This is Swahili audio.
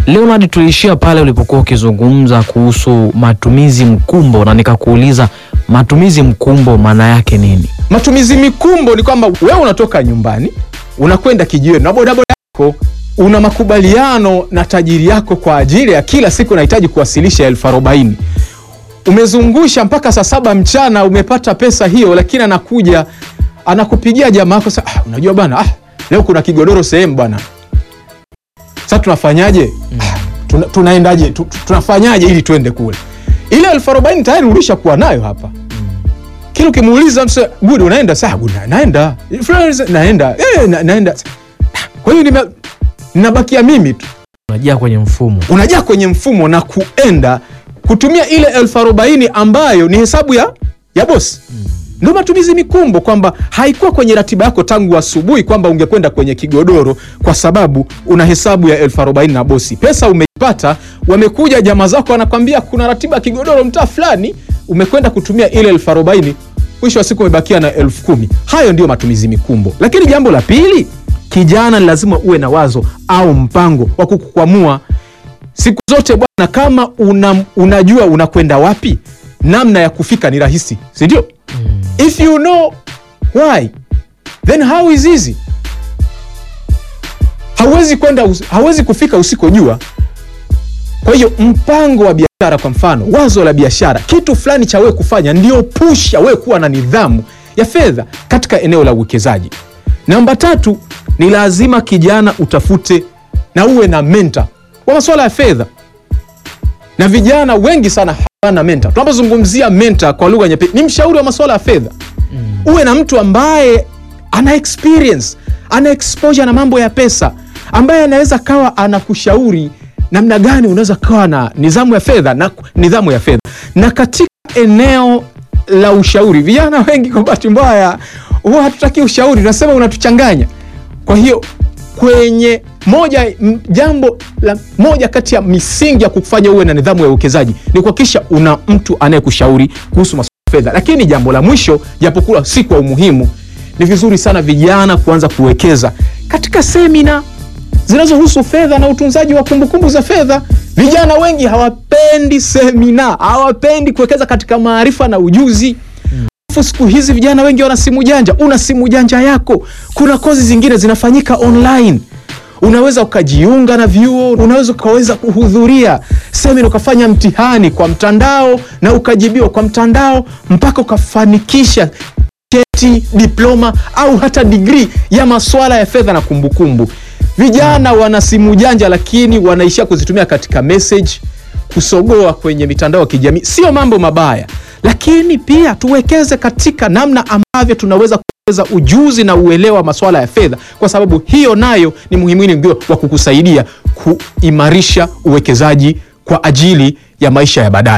Leonard, tuliishia pale ulipokuwa ukizungumza kuhusu matumizi mkumbo, na nikakuuliza matumizi mkumbo maana yake nini? Matumizi mikumbo ni kwamba wewe unatoka nyumbani unakwenda kijiweni na bodaboda yako, una makubaliano na tajiri yako kwa ajili ya kila siku unahitaji kuwasilisha elfu arobaini umezungusha mpaka saa saba mchana, umepata pesa hiyo, lakini anakuja anakupigia jamaa yako sasa, ah, unajua bana, ah, leo kuna kigodoro sehemu bwana, sasa tunafanyaje? Ah, tuna, tunaendaje? Tu- tu- tunafanyaje ili tuende kule? Ile elfu arobaini tayari ulishakuwa nayo hapa kila ukimuuliza mse good unaenda saa good na- naenda Friends, naenda eh, na, naenda kwa hiyo nime- ninabakia mimi tu Unajia kwenye mfumo. unajaa kwenye mfumo na kuenda kutumia ile elfu arobaini ambayo ni hesabu ya, ya bosi ndio matumizi mikumbo kwamba haikuwa kwenye ratiba yako tangu asubuhi kwamba ungekwenda kwenye kigodoro kwa sababu una hesabu ya elfu arobaini na bosi pesa umeipata wamekuja jamaa zako wanakwambia kuna ratiba ya kigodoro mtaa fulani umekwenda kutumia ile elfu arobaini mwisho wa siku umebakia na elfu kumi hayo ndio matumizi mikumbo lakini jambo la pili kijana ni lazima uwe na wazo au mpango wa kukukwamua siku zote bwana kama una, unajua unakwenda wapi namna ya kufika ni rahisi si ndio if you know why then how is easy hauwezi kwenda us- hauwezi kufika usikojua kwa hiyo mpango wa biashara kwa mfano wazo la biashara kitu fulani cha wewe kufanya ndio pusha wewe kuwa na nidhamu ya fedha katika eneo la uwekezaji namba tatu ni lazima kijana utafute na uwe na menta kwa masuala ya fedha na vijana wengi sana hawana menta tunapozungumzia menta kwa lugha nyepesi ni mshauri wa masuala ya fedha uwe na mtu ambaye ana experience ana exposure na mambo ya pesa ambaye anaweza kawa anakushauri namna gani unaweza kawa na nidhamu ya fedha na nidhamu ya fedha na katika eneo la ushauri vijana wengi kwa bahati mbaya huwa hatutaki ushauri tunasema unatuchanganya kwa hiyo kwenye moja m- jambo la moja kati ya misingi ya kufanya uwe na nidhamu ya uwekezaji ni kuhakikisha una mtu anayekushauri kuhusu masuala ya fedha lakini jambo la mwisho japokuwa si kwa umuhimu ni vizuri sana vijana kuanza kuwekeza katika semina zinazohusu fedha na utunzaji wa kumbukumbu za fedha vijana wengi hawapendi semina hawapendi kuwekeza katika maarifa na ujuzi Alafu siku hizi vijana wengi wana simu janja una simu janja yako kuna kozi zingine zinafanyika online unaweza ukajiunga na vyuo unaweza ukaweza kuhudhuria semina ukafanya mtihani kwa mtandao na ukajibiwa kwa mtandao mpaka ukafanikisha cheti diploma au hata digrii ya maswala ya fedha na kumbukumbu vijana wana simu janja lakini wanaishia kuzitumia katika message kusogoa kwenye mitandao ya kijamii sio mambo mabaya lakini pia tuwekeze katika namna ambavyo tunaweza kuongeza ujuzi na uelewa wa masuala ya fedha kwa sababu hiyo nayo ni muhimili ndio wa kukusaidia kuimarisha uwekezaji kwa ajili ya maisha ya baadaye